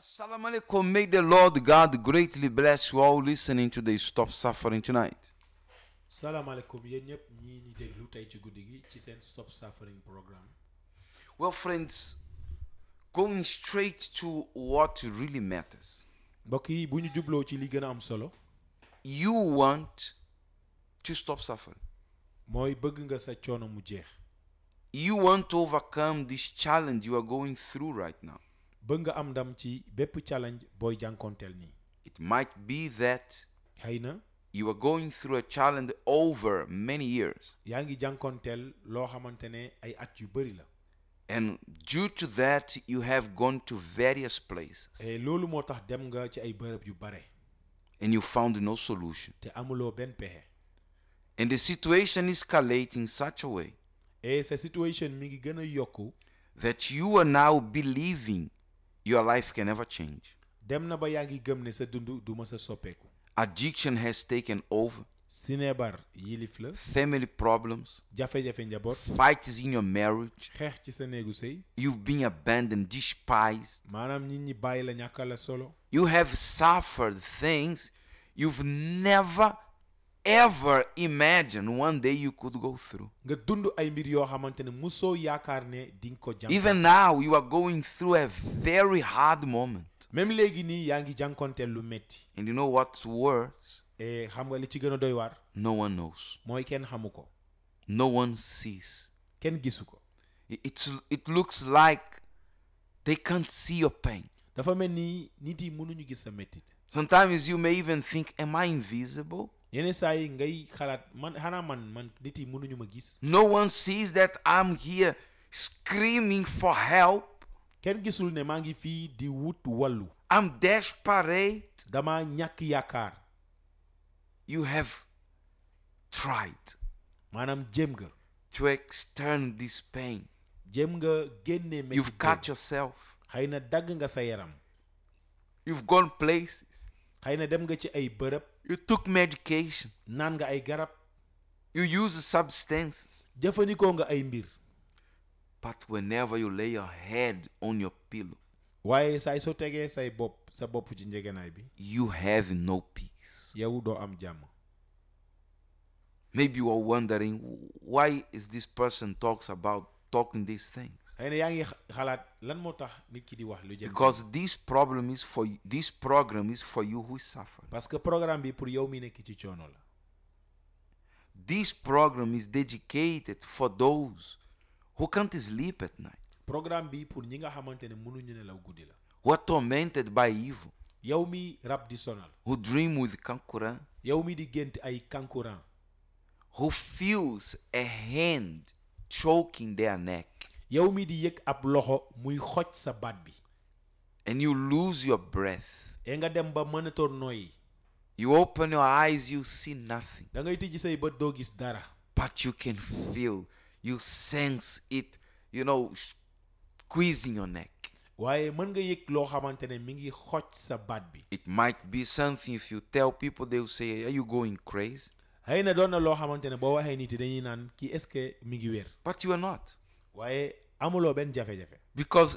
Assalamu alaikum. May the Lord God greatly bless you all listening to the Stop Suffering tonight. salaamaaleykum yéen ñëpp ñii ñi déglu tey ci guddi gi ci seen stop suffering programme Well, friends, going straight to what really matters. mbokk yi bu ñu jubloo ci li gën a am solo You want to stop suffering. mooy bëgg nga sa coono mu jeex You want to overcome this challenge you are going through right now. bëgg nga am ndam ci bépp challenge booy jànkoonteel nii It might be that xëy na you are going through a challenge over many years. yaa ngi jànkoonteel loo xamante ne ay at yu bëri la And due to that, you have gone to various places et loolu moo tax dem nga ci ay bërëb yu bare and you found no solution. te amuloo benn pexe And the situation escalates in such a way et sa situation mi ngi gën a yokku that you are now believing your life can never change. dem na ba yaa ngi gëm ne sa dund du ma sa soppeeku Addiction has taken over, sineebar yilif la family problems, jafe-jafe njaboot fights in your marriage, xeex ci sa néegu sëy you've been abandoned, despised. maanaam nit ñi bàyyi la ñàkkal la solo You have suffered things you've never ever imagined one day you could go through. nga dund ay mbir yoo xamante ne musoo yaakaar ne di nga ko jànk Even now, you are going through a very hard moment. même léegi nii yaa ngi jànkonteel lu metti And you know what's worse? et xam nga li ci gën a doy waar No one knows, mooy kenn xamu ko no one sees. kenn gisu ko It- It's, it looks like they can't see your pain. dafa mel ni nit yi mënuñu gis sa mettit Sometimes you may even think, Am I invisible? yenn saa yi ngay xalaat man xanaa man man nit yi mënuñu ma gis No one sees that I'm here screaming for help. kenn gisul ne maa ngi fii di wut wàllu I'm desperate. dama ñàkk yaakaar You have tried maanaam jéem nga to extern this pain. jéem nga génne You've mettit cut yourself. xëy na dagg nga sa yaram You've gone places. xëy na dem nga ci ay bërëb You took medication. naan nga ay garab You use substances. jëfandikoo nga ay mbir But whenever you lay your head on your pillow, waaye saay soo tegee say bopp sa bopp ci njegenaay bi you have no peace. yow doo am jàmm Maybe you are wondering why is this person talks about talking these things? xëy na yaa ngi xa- xalaat lan moo tax nit ki di wax lu jëm Because this problem is for you, this program is for you who suffer. parce que programme bi pour yow mi nekk ci coono la This program is dedicated for those who can't sleep at night, programme bi pour ñi nga xamante ne mënuñu nelaw guddi la who are tormented by evil, yow mi rab di sonal who dream with kankuran, yow mi di gént ay kankurang who feels a hand choking their neck, yow mi di yëg ab loxo muy xoj sa baat bi and you lose your breath. e nga dem ba mënatoo nooyi You open your eyes, you see nothing, da ngay tijji say bët doo gis dara but you can feel, you sense it, you know, squeezing your neck. waaye mën nga yëg loo xamante ne mi ngi xoj sa baat bi It might be something if you tell people, they will say, Are you going crazy? xëy na doon na loo xamante ne boo waxee nit yi dañuy naan kii est-ce que mi ngi wér But you are not. waaye amuloo benn jafe-jafe Because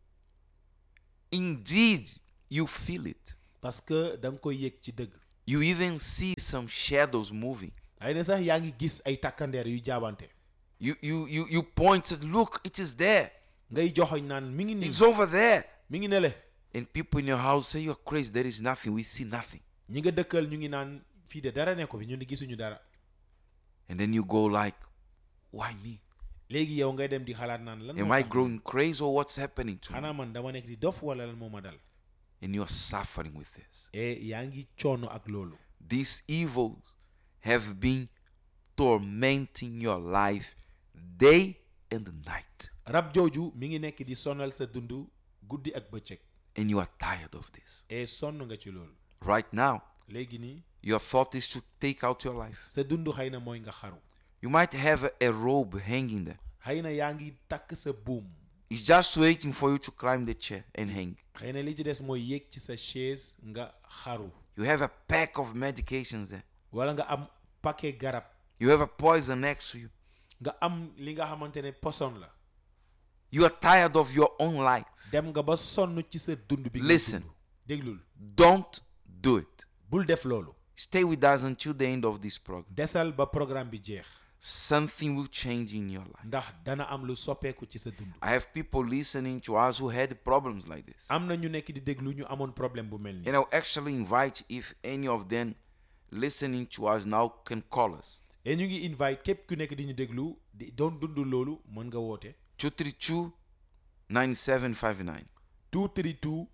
indeed you feel it. parce que da nga koy yëg ci dëgg You even see some shadows moving. xëy na sax yaa ngi gis ay takkandeer yu jaabante You you you you point and look, it is there. ngay joxoñ naan mi ngi nii It's over there. mi ngi nele And people in your house say you're crazy. There is nothing. We see nothing. ñi nga dëkkal ñu ngi naan fii de dara nekko fi ñu ni gisuñu dara And then you go like, why me? léegi yow ngay dem di xalaat naan lan Am moo I tax growing crazy or what's happening to me? xanaa man dama nekk di dof wala lan moo ma dal And you are suffering with this. e yaa ngi coono ak loolu These evils have been tormenting your life day and night. rab jooju mi ngi nekk di sonal sa dund guddi ak bëccëg And you are tired of this. e sonn nga ci loolu Right now, léegi nii your thought is to take out your life. sa dund xëy na mooy nga xaru You might have a, a robe hanging there. xëy na yaa ngi takk sa buum It's just waiting for you to climb the chair and hang. xëy na li ci des mooy yéeg ci sa chaise nga xaru You have a pack of medications there. wala nga am paquet garab You have a poison next to you. nga am li nga xamante ne poson la You are tired of your own life. dem nga ba sonn ci sa dund bi nga Listen. dund déglul Don't do it. bul def loolu Stay with us until the end of this program. desal ba programme bi jeex Something will change in your life. ndax dana am lu soppeeku ci sa dund I have people listening to us who had problems like this. am na ñu nekk di déglu ñu amoon problème bu mel nii And I'll actually invite if any of them listening to us now can call us. et ñu ngi invite képp ku nekk di ñu déglu di doon dund loolu mën nga woote 232 9759. 232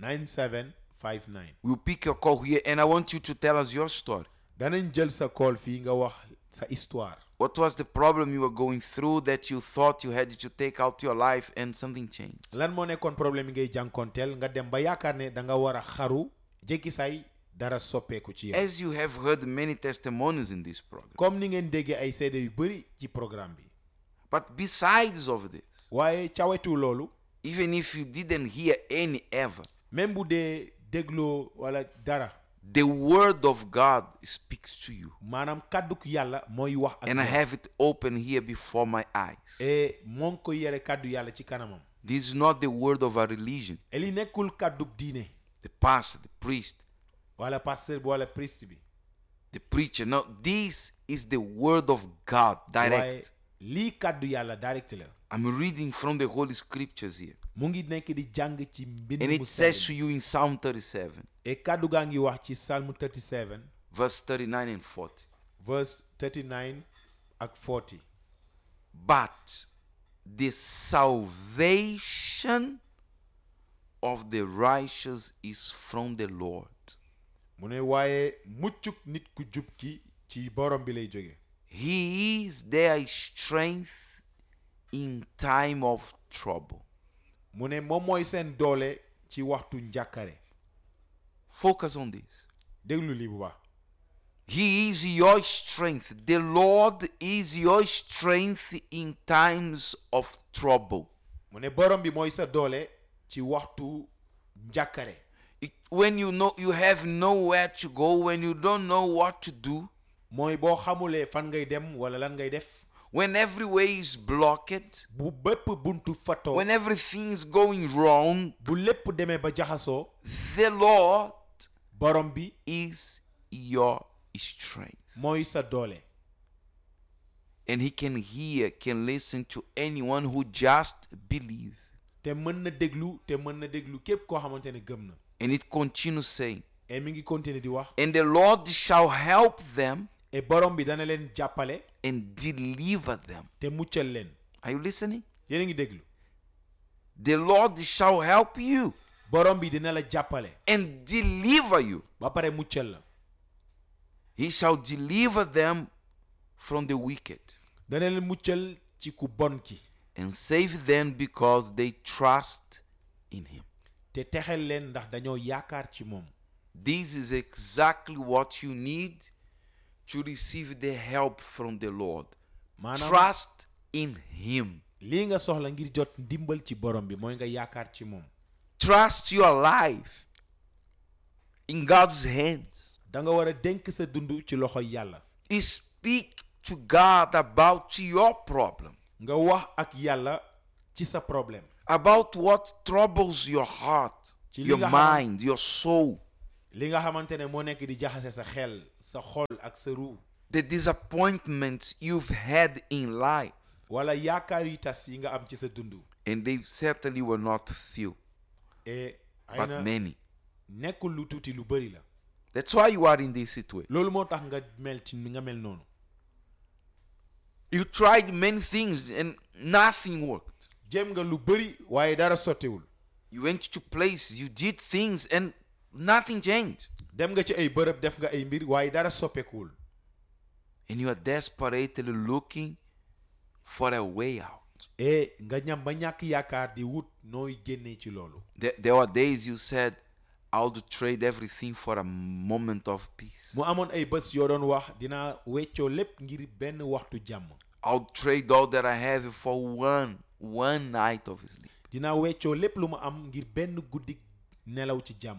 9759 We'll pick your call here and I want you to tell us your story. danañ jël sa call fii nga wax sa histoire What was the problem you were going through that you thought you had to take out your life and something changed? lan moo nekkoon problème yi ngay jànkoonteel nga dem ba yaakaar ne da nga war a xaru jékki say dara soppeeku ci yow As you have heard many testimonies in this program. comme ni ngeen déggee ay seede yu bëri ci programme bi But besides of this, waaye cawetu loolu even if you didn't hear any ever, même bu dee dégloo wala dara the word of God speaks to you. maanaam kàdduk yàlla mooy wax ak And I yow. have it open here before my eyes. et moo ngi ko yore kàddu yàlla ci kanamam This is not the word of a religion, et li nekkul kàdduk diine the pastor, the priest, wala pasteur bi wala priest bi the preacher. No, this is the word of God waaye direct. lii kàddu yàlla direct la I'm reading from the Holy Scriptures here. mu ngi nekk di jàng ci mbind And mu it says sell to you in Psalm 37, et kàddu gaa ngi wax ci Psalm 37 verse 39 and 40. verse 39 ak 40 But the salvation of the righteous is from the Lord. mu ne waaye muccuk nit ku jub ki ci borom bi lay jóge He is their strength in time of trouble. mu ne moom mooy seen doole ci waxtu njàkkare Focus on this. déglu lii bu baax He is your strength. The Lord is your strength in times of trouble. mu ne borom bi mooy sa doole ci waxtu njàkkare It- when you know you have nowhere to go, when you don't know what to do, mooy boo xamulee fan ngay dem wala lan ngay def when every way is blocked, bu bépp buntu fatoo when everything is going wrong, bu lépp demee ba jaxasoo the Lord borom bi is your strength. mooy sa doole And He can hear, can listen to anyone who just believe. te mën na déglu te mën na déglu képp koo xamante ne gëm na And it continues saying, et mi ngi continuer di wax And the Lord shall help them et borom bi dana leen jàppale and deliver them. te muccal leen Are you listening? yéen a ngi déglu The Lord shall help you borom bi dina la jàppale and deliver you. ba pare muccal la He shall deliver them from the wicked dana leen muccal ci ku bon ki and save them because they trust in Him. te texel leen ndax dañoo yaakaar ci moom This is exactly what you need to receive the help from the Lord. maanaam Trust in Him. lii nga soxla ngir jot ndimbal ci borom bi mooy nga yaakaar ci moom Trust your life in God's hands. da nga war a dénk sa dund ci loxo yàlla Speak to God about your problem, nga wax ak yàlla ci sa problème about what troubles your heart, Ci li your nga xam- mind, your soul, li nga xamante ne moo nekk di jaxase sa xel sa xol ak sa ruu the disappointments you've had in life. wala yaakaar yu tas yi nga am ci sa dund And they certainly were not few, et ay but na many. nekkul lu tuuti lu bëri la That's why you are in this situation. loolu moo tax nga mel ci nga mel noonu You tried many things and nothing worked. jéem nga lu bëri waaye dara sottewul You went to places, you did things, and nothing changed. dem nga ci ay bërëb def nga ay mbir waaye dara soppeekuwul And you are desperately looking for a way out. et nga ñam ba ñàkk yaakaar di wut nooy génnee ci loolu There, there were days you said, I would trade everything for a moment of peace. mu amoon ay bés yoo doon wax dinaa weccoo lépp ngir benn waxtu jàmm I would trade all that I have for one, one night of sleep. dinaa weccoo lépp lu mu am ngir benn guddi nelaw ci jàmm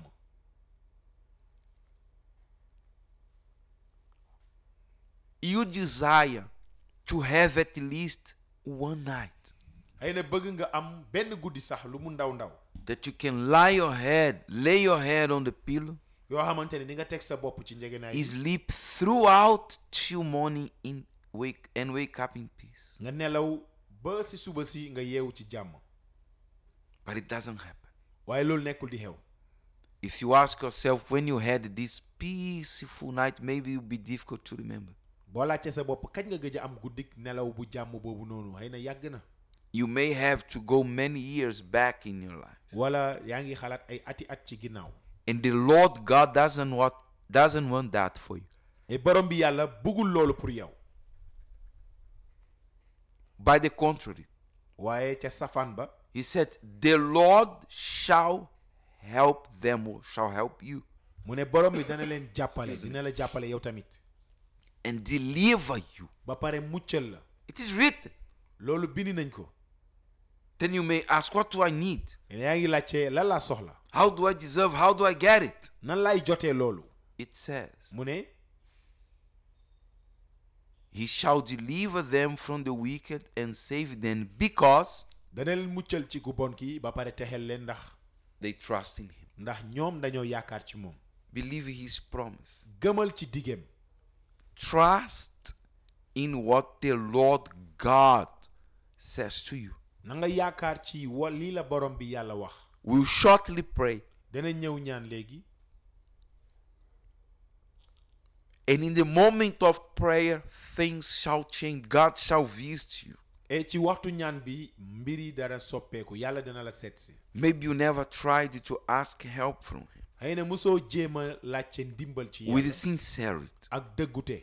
You desire to have at least one night. xëy na bëgg nga am benn guddi sax lu mu ndaw ndaw that you can lie your head, lay your head on the pillow, yoo xamante ne di nga teg sa bopp ci njegenaay bi sleep throughout till morning in wake and wake up in peace. nga nelaw ba si suba si nga yeewu ci jàmm But it doesn't happen. waaye loolu nekkul di xew If you ask yourself when you had this peaceful night, maybe it will be difficult to remember. boo laajte sa bopp kañ nga gëj a am guddik nelaw bu jàmm boobu noonu xëy na yàgg na You may have to go many years back in your life. wala yaa ngi xalaat ay ati at ci ginnaaw And the Lord God doesn't want doesn't want that for you. et borom bi yàlla bëggul loolu pour yow By the contrary, waaye ca safaan ba he said, The Lord shall help them or shall help you mu ne borom bi dana leen jàppale dina la jàppale yow tamit and deliver you. ba pare muccal la It is written. loolu bindi nañ ko Then you may ask, What do I need? ne yaa ngi laajte lan laa soxla How do I deserve? How do I get it? nan laay jotee loolu It says, mu ne He shall deliver them from the wicked and save them because dana leen muccal ci ku bon ki ba pare texel leen ndax they trust in Him. ndax ñoom dañoo yaakaar ci moom Believe His promise. gëmal ci diggeem Trust in what the Lord God says to you. na nga yaakaar ci wa lii la borom bi yàlla wax We'll shortly pray. dana ñëw ñaan léegi And in the moment of prayer, things shall change. God shall visit you. et ci waxtu ñaan bi mbir yi dara soppeeku yàlla dana la seet si Maybe you never tried to ask help from Him xëy na mosoo jéem a laajte ndimbal ci with yàlla sincerity, ak dëggute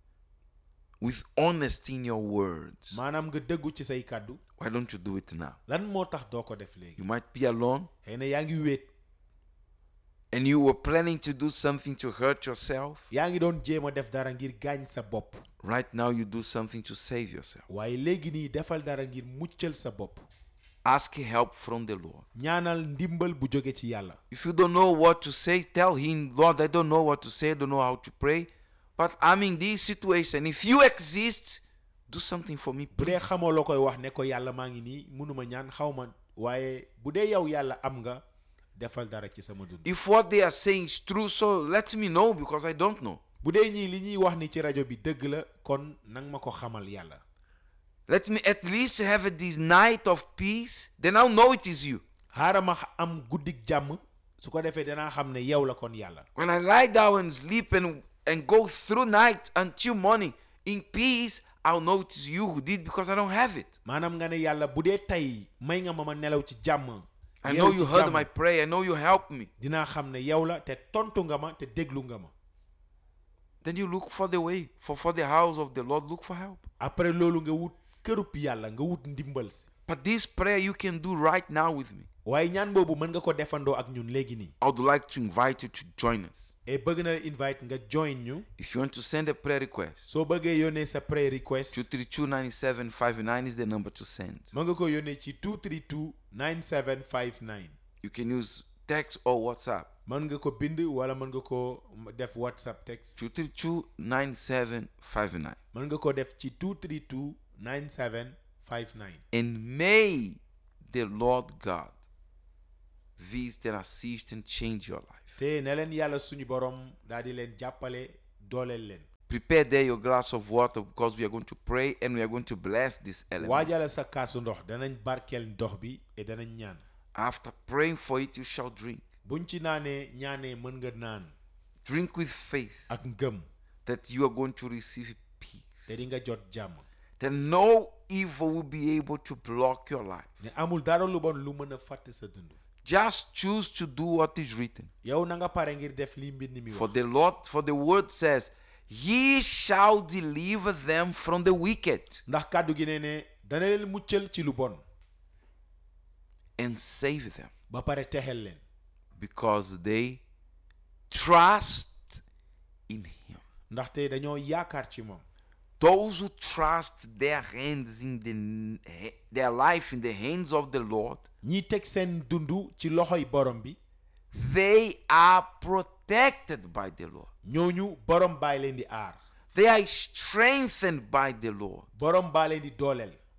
with honesty in your words. maanaam nga dëggu ci say kàddu Why don't you do it now? lan moo tax doo ko def léegi You might be alone xëy na yaa ngi wéet and you were planning to do something to hurt yourself. yaa ngi doon jéem a def dara ngir gaañ sa bopp Right now, you do something to save yourself. waaye léegi nii defal dara ngir muccal sa bopp Ask help from the Lord. ñaanal ndimbal bu jóge ci yàlla If you don't know what to say, tell Him, Lord, I don't know what to say, I don't know how to pray, but I'm in this situation. If you exist, do something for me, bu dee please. xamoo loo koy wax ne ko yàlla maa ngi nii mënuma ñaan xaw ma waaye bu dee yow yàlla am nga defal dara ci sama dund If what they are saying is true, so let me know because I don't know. bu dee ñii li ñuy wax ni ci rajo bi dëgg la kon nang ma ko xamal yàlla Let me at least have this night of peace, then I'll know it is you. xaaral ma am guddik jàmm su ko defee danaa xam ne yow la kon yàlla When I lie down and sleep and, and go through night until morning in peace, I'll know it is you who did because I don't have it. maanaam nga ne yàlla bu dee tey may nga ma ma nelaw ci jàmm I yeewu know ci you heard jàmm, my prayer. I know you helped me. dinaa xam ne yow la te tontu nga ma te déglu nga ma Then you look for the way, for, for the house of the Lord, look for help. après loolu nga wut kërub yàlla nga wut ndimbal si But this prayer you can do right now with me. waaye ñaan boobu mën nga ko defandoo ak ñun léegi nii I would like to invite you to join us. et bëgg na invite nga join ñu If you want to send a prayer request, soo bëggee yónnee sa prayer request 232-9759 is the number to send. mën nga ko yónnee ci 232 9759 You can use text or WhatsApp. mën nga ko bind wala mën nga ko def whatsapp text 232-9759. mën nga ko def ci 232 9759 And may the Lord God visit and assist and change your life. te ne leen yàlla suñu borom daal di leen jàppale dooleel leen Prepare there your glass of water because we are going to pray and we are going to bless this element. waajale sa kaasu ndox danañ barkeel ndox bi et danañ ñaan After praying for it, you shall drink. buñ ci naanee ñaanee mën nga naan Drink with faith ak ngëm that you are going to receive peace. te di nga jot jàmm That no evil will be able to block your life. ne amul dara lu bon lu mën a fàtte sa dund Just choose to do what is written. yow na nga pare ngir def li mbind mi For wax the Lord, for the word says, He shall deliver them from the wicked ndax kàddu gi ne ne dana leen muccal ci lu bon and save them ba pare texel leen because they trust in Him. ndaxte dañoo yaakaar ci moom Those who trust their hands in the their life in the hands of the Lord, ñi teg seen dund ci loxoy borom bi they are protected by the Lord. ñooñu borom baa leen di aar They are strengthened by the Lord. borom baa leen di dooleel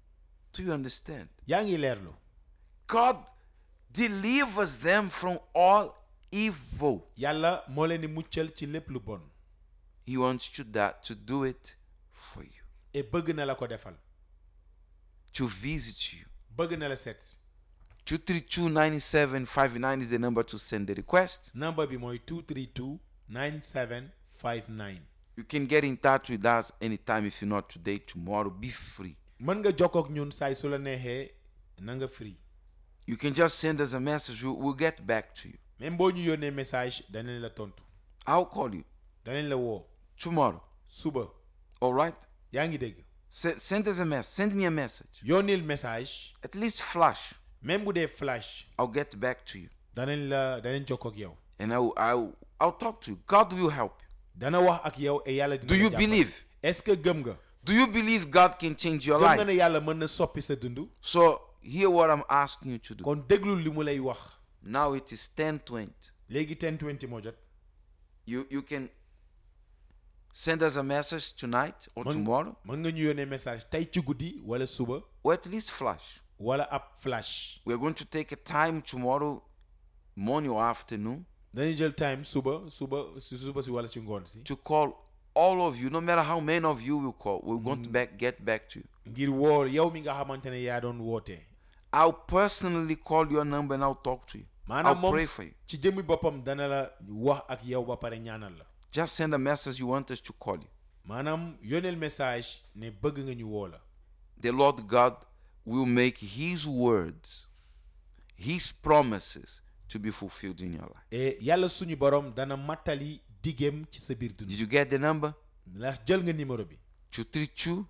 Do you understand? yaa ngi leerlu God delivers them from all evil. yàlla moo leen di muccal ci lépp lu bon He wants you that to do it for you, et bëgg na la ko defal to visit you. bëgg na la seet si 232 9759 is the number to send the request. number bi mooy 232 9759 You can get in touch with us anytime if you're not today, tomorrow. Be free. mën nga jokkoo ak ñun saay su la neexee na nga free You can just send us a message. We'll, we'll get back to you. même boo ñu yónnee message danañ la tontu I'll call you danañ la woo tomorrow. suba All right? yaa ngi dégg Se- send us a message. Send me a message. yónnil message At least flash. même bu dee flash I'll get back to you. danañ la danañ jokkoo ak yow And I'll, I'll, I'll talk to you. God will help you. dana wax ak yow et yàlla dina Do la you jàppale. believe? est-ce que gëm nga Do you believe God can change your gëm nga life? ne yàlla mën na soppi sa dund So hear what I'm asking you to do. kon déglul li mu lay wax Now it is 1020. léegi 1020 moo jot You you can send us a message tonight or Mën- tomorrow, mën nga ñu yónnee message tey ci guddi wala suba or at least flash. wala ab flash We're going to take a time tomorrow, morning or afternoon, dañuy jël time suba suba si suba si wala si ngoon si to call all of you, no matter how many of you will call. We're going to back get back to you. ngir woo yow mi nga xamante ne yaa doon wootee I'll personally call your number and I'll talk to you. maanaam I'll moom pray for you. ci jëmmi boppam dana la wax ak yow ba pare ñaanal la Just send a message you want us to call you. maanaam yónneel message ne bëgg nga ñu woo la The Lord God will make His words, His promises to be fulfilled in your life. et yàlla suñu borom dana mattali digéem ci sa biir dund Did you get the number? ndax jël nga numéro bi 232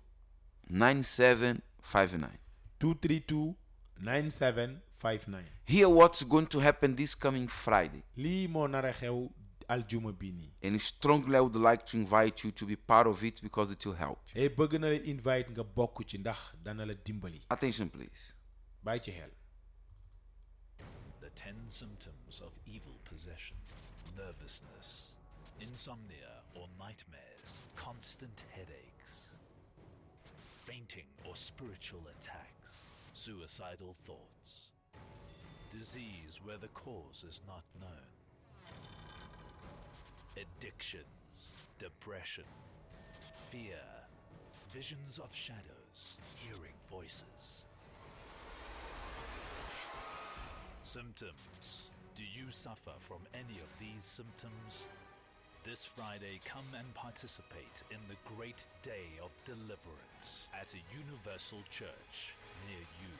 9759. 232 9759 Hear what's going to happen this coming Friday. lii moo nar a xew aljuma bi nii And strongly, I would like to invite you to be part of it because it will help you. et bëgg na la invite nga bokk ci ndax dana la dimbali Attention, please. bàyyi ci xel The 10 symptoms of evil possession nervousness, insomnia or nightmares, constant headaches, fainting or spiritual attacks, suicidal thoughts, disease where the cause is not known, addictions, depression, fear, visions of shadows, hearing voices. Symptoms. Do you suffer from any of these symptoms? This Friday, come and participate in the great day of deliverance at a universal church near you.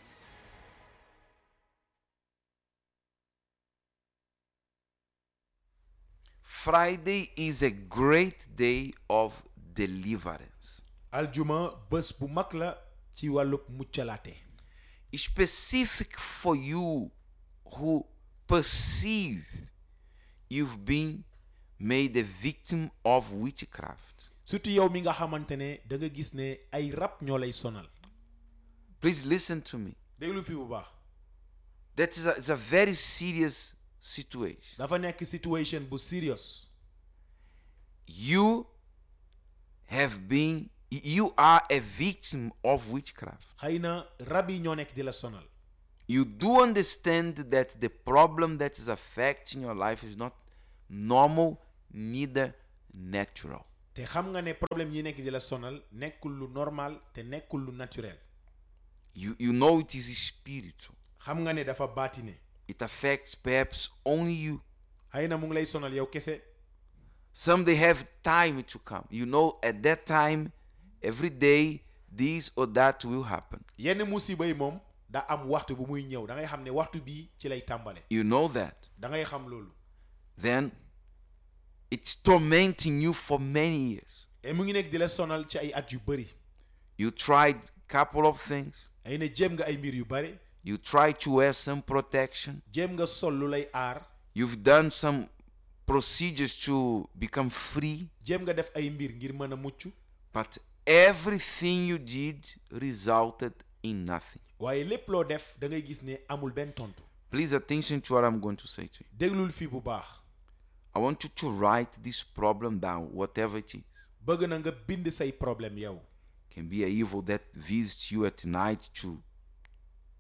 Friday is a great day of deliverance. aljuma bés bu mag la ci wàllub muccalaate Specific for you who perceive you've been made a victim of witchcraft. surtout yow mi nga xamante ne da nga gis ne ay rab ñoo lay sonal Please listen to me. déglu fi bu baax That is a, it's a very serious situation. dafa nekk situation bu serious You have been, you are a victim of witchcraft. xëy na rab yi ñoo nekk di la sonal You do understand that the problem that is affecting your life is not normal, neither natural. te xam nga ne problème yi nekk di la sonal nekkul lu normal te nekkul lu naturel You, you know it is spiritual. xam nga ne dafa baatine It affects perhaps only you. xëy na mu ngi lay sonal yow kese Some they have time to come. You know, at that time, every day, this or that will happen. yenn musiba yi moom da am waxtu bu muy ñëw da ngay xam ne waxtu bii ci lay tàmbale You know that. da ngay xam loolu Then it's tormenting you for many years. et mu ngi nekk di la sonal ci ay at yu bëri You tried couple of things. ay ne jéem nga ay mbir yu bëri You tried to wear some protection. jéem nga sol lu lay aar You've done some procedures to become free. jéem nga def ay mbir ngir mën a mucc But everything you did resulted in nothing. waaye lépp loo def da ngay gis ne amul benn tontu Please attention to what I'm going to say to you. déglul fii bu baax I want you to write this problem down, whatever it is. bëgg na nga bind say problème yow can be a evil that visits you at night to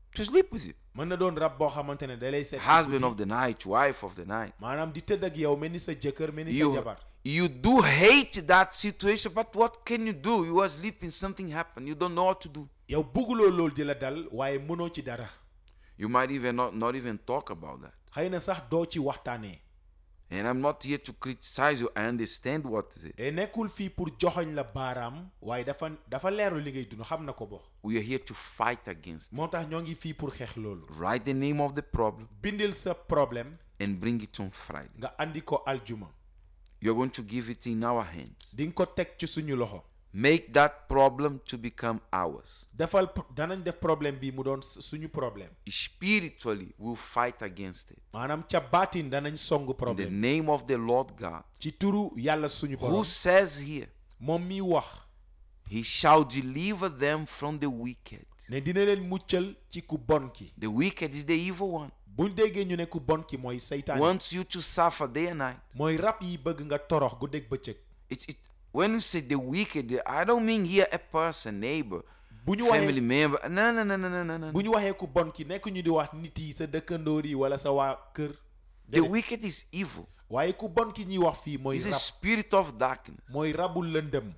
to sleep with you. mën na doon rab boo xamante ne da lay seet si Husband guddi. of the night, wife of the night. maanaam di tëdd ak yow mel ni sa jëkkër mel ni sa You, jabar you do hate that situation, but what can you do? You are sleeping, something happened. You don't know what to do. yow bugguloo loolu di la dal waaye mënoo ci dara You might even not, not even talk about that. xëy na sax doo ci waxtaanee And I'm not here to criticize you. I understand what is it. te nekkul fii pour joxoñ la baaraam waaye dafa dafa leeru li ngay dund xam na ko bo We are here to fight against. moo tax ñoo ngi fii pour xeex loolu Write the name of the problem bindil sa problème and bring it on Friday. nga andi ko aljuma You're going to give it in our hands. di nga ko teg ci suñu loxo Make that problem to become ours. defal danañ def problème bi mu doon suñu problème Spiritually, we'll fight against it. maanaam ca baatin danañ song In the problème name of the Lord God, ci turu yàlla suñu who borom says here, moom mi wax He shall deliver them from the wicked. ne dina leen muccal ci ku bon ki The wicked is the evil one. buñ déggee ñu ne ku bon ki mooy seytaan Wants you to suffer day and night. mooy rab yi bëgg nga torox guddeeg bëccëg It's it, when you say the wicked, I don't mean here a person, neighbor, bu ñu family waxee member. No, no, no, no, no, no, no. bu ñu waxee ku bon ki nekk ñu di wax nit yi sa dëkkandoor yi wala sa waa kër The Déedéet. wicked is evil. waaye ku bon ki ñuy wax fii mooy It's a rab spirit of darkness. mooy rabu lëndëm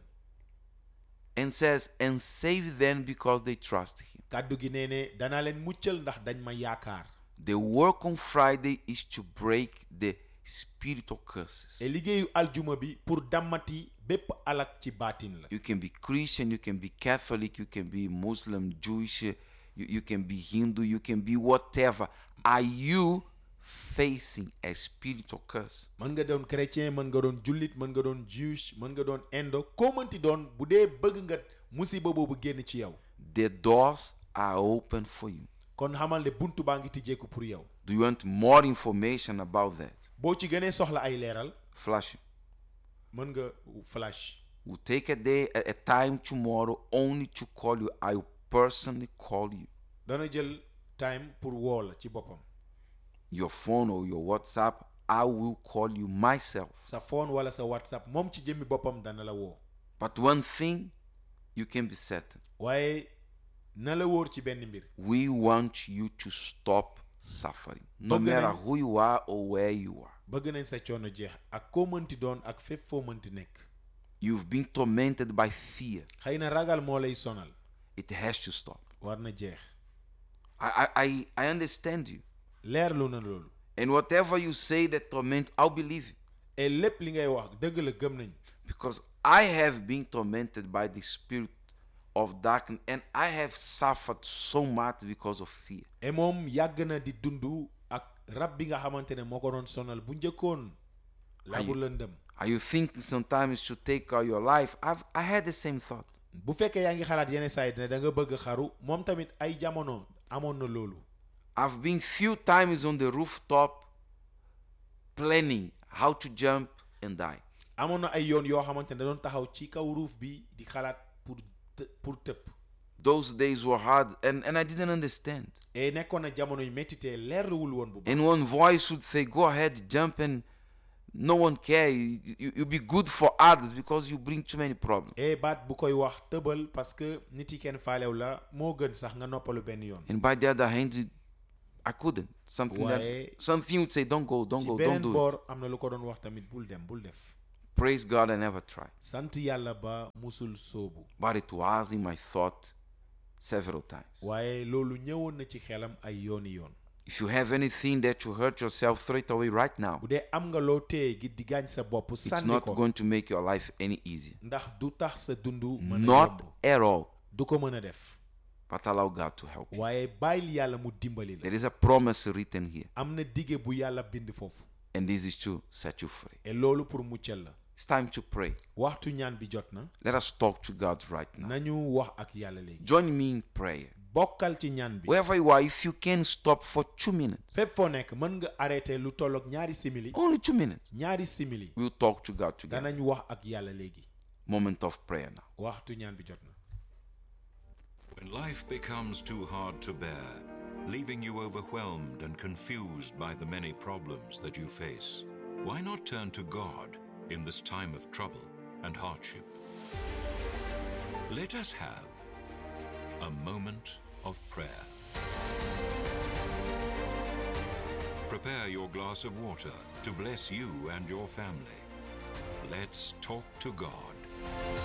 And says, and save them because they trust him. kàddu gi nee ne danaa leen muccal ndax dañ ma yaakaar The work on Friday is to break the spiritual curses. te liggéeyu aljuma bi pour dammati bépp alak ci baatin la You can be Christian, you can be Catholic, you can be Muslim, Jewish, you, you can be Hindu, you can be whatever. Are you facing a spiritual curse? mën nga doon chrétien mën nga doon jullit mën nga doon juge mën nga doon indo koo mënti doon bu dee bëgg nga musiba boobu génn ci yow The doors are open for you. kon xamal ne buntu baa ngi tijjeeku pour yow Do you want more information about that? boo ci gënee soxla ay leeral Flash. mën nga flash We'll take a day, a, a time tomorrow only to call you. I will personally call you. dana jël time pour woo la ci boppam Your phone or your WhatsApp, I will call you myself. sa phone wala sa whatsapp moom ci jëmmi boppam dana la woo But one thing you can be certain waaye na la wóor ci benn mbir we want you to stop suffering, no Bëgg matter nañ- who you are or where you are. bëgg nañ sa coono jeex ak koo mënti doon ak fépp foo mënti nekk You've been tormented by fear. xëy na ragal moo lay sonal It has to stop. war na jeex I, I, I, I understand you. leerlu na loolu And whatever you say that torment, I'll believe you. et lépp li ngay wax dëgg la gëm nañ Because I have been tormented by the spirit of darkness and I have suffered so much because of fear. et moom yàgg na di dund ak rab bi nga xamante ne moo ko doon sonal bu njëkkoon labu lëndëm Are you thinking sometimes to take out your life? I've, I had the same thought. bu fekkee yaa ngi xalaat yenn saa yi ne da nga bëgg xaru moom tamit ay jamono amoon na loolu I've been few times on the rooftop planning how to jump and die. amoon na ay yoon yoo xamante ne da doon taxaw ci kaw ruuf bi di xalaat pour të- pour tëpp Those days were hard and, and I didn't understand. et nekkoon na jamono yu métti te leerluwul woon bu baax And one voice would say, Go ahead, jump, and no one care. You, you, you'll be good for others because you bring too many problems. et baat bu koy wax tëbal parce que nit yi kenn faalew la moo gën sax nga noppalu benn yoon And by the other hand, it- I couldn't. Something that Why? something would say, Don't go, don't ci go, don't beneen do it. boor am na lu ko doon wax tamit bul dem bul def Praise God, I never tried. sant yàlla ba musul soobu But it was in my thought several times. waaye loolu ñëwoon na ci xelam ay yooni yoon If you have anything that you hurt yourself, throw it away right now. bu dee am nga loo téye gi di gaañ sa bopp It's sànni not ko going to make your life any easier. ndax du tax sa dund mën a Not yomb at all. du ko mën a def But allow God to help you. waaye bàyyil yàlla mu dimbali la There is a promise written here, am na dige bu yàlla bind foofu and this is to set you free. et loolu pour muccal la It's time to pray. waxtu ñaan bi jot na Let us talk to God right now. nañu wax ak yàlla léegi Join me in prayer. bokkal ci ñaan bi Wherever you are, if you can stop for two minutes, fépp foo nekk mën nga arrêté lu tolloog ñaari simili only two minutes, ñaari simili we'll talk to God together. danañ wax ak yàlla léegi Moment of prayer now. waxtu ñaan bi jot na When life becomes too hard to bear, leaving you overwhelmed and confused by the many problems that you face, why not turn to God in this time of trouble and hardship? Let us have a moment of prayer. prepare your glass of water to bless you and your family. Let's talk to God.